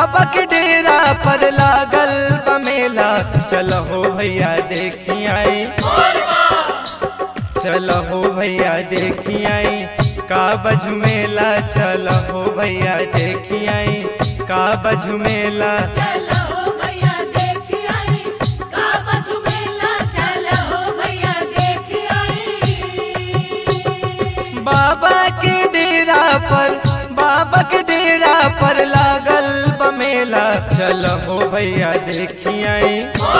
बाबा के डेरा पर लागल बमेला चलो हो भैया देखी आई चलो हो भैया देखी आई का बझमेला चलो हो भैया देखी आई का बझमेला चलो भैया देख आई काबा झुमेला चलो भैया देख आई बाबा के डेरा पर बाबा के डेरा पर लागल बमेला चलो हो भैया देखी आई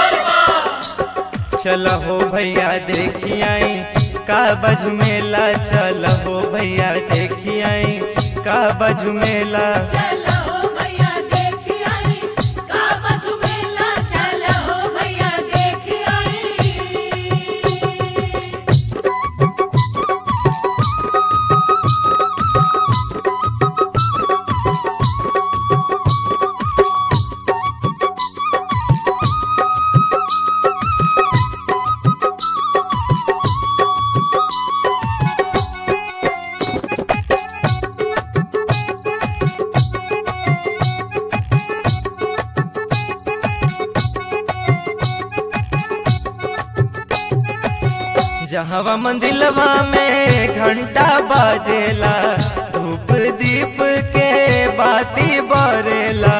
चलो हो भैया देखी आई का बझमेला चलो हो भैया देखी आई का बझमेला चलो भैया देख आई काबा झुमेला चलो भैया देख आई जहवा मंदिलवा में घंटा बाजेला धूप दीप के बाती बरेला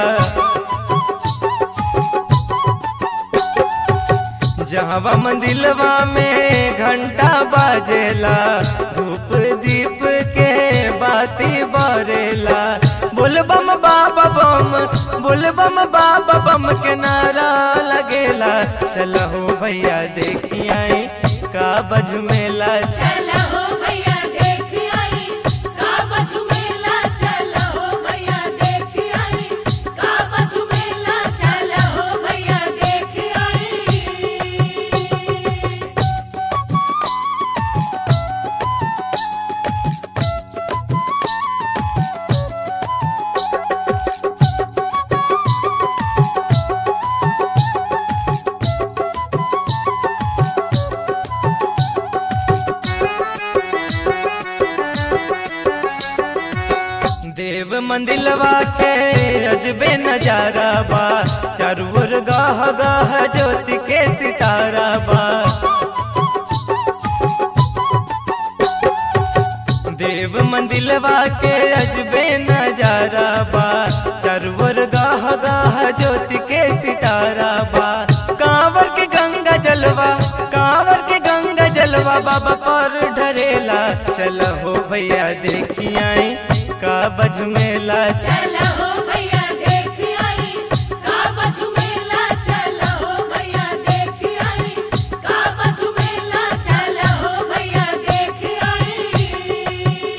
जहवा मंदिलवा में घंटा बाजेला धूप दीप के बाती बरेला बोल बम बाबा बम बोल बम बाबा बम के नारा लगेला चलो भैया देखी आई का बजमेला चलो भैया देख आई काबा झुमेला चलो भैया देख आई काबा झुमेला चलो भैया देख आई देव मंदिलवा के अजबे नजारा बा चारू ओर गाह गाह ज्योति के सितारा बा देव मंदिलवा के अजबे नजारा बा चारू ओर गाह गाह ज्योति के सितारा बा कांवर के गंगा जलवा कांवर के गंगा जलवा बाबा पर ढरेला चलो हो भैया देखी आई का बजमेला चलो भैया देख आई काबा झुमेला चलो भैया देख आई काबा झुमेला चलो भैया देख आई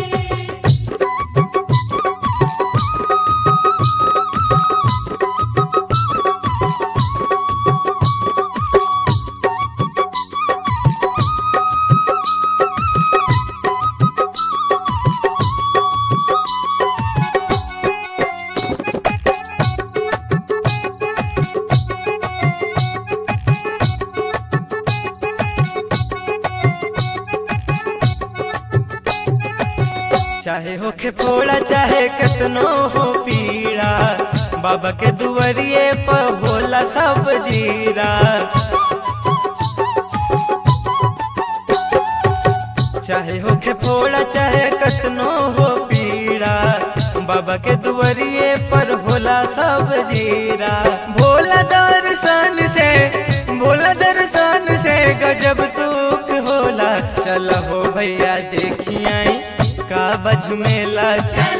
चाहे होखे फोड़ा चाहे कितनो हो पीड़ा बाबा के दुआरिए पर होला सब जीरा चाहे होखे फोड़ा चाहे कितनो हो पीड़ा बाबा के दुआरिए पर होला सब जीरा भोला दर्शन से भोला दर्शन से गजब सुख होला चलो हो भैया देखी आई का बझमेला चल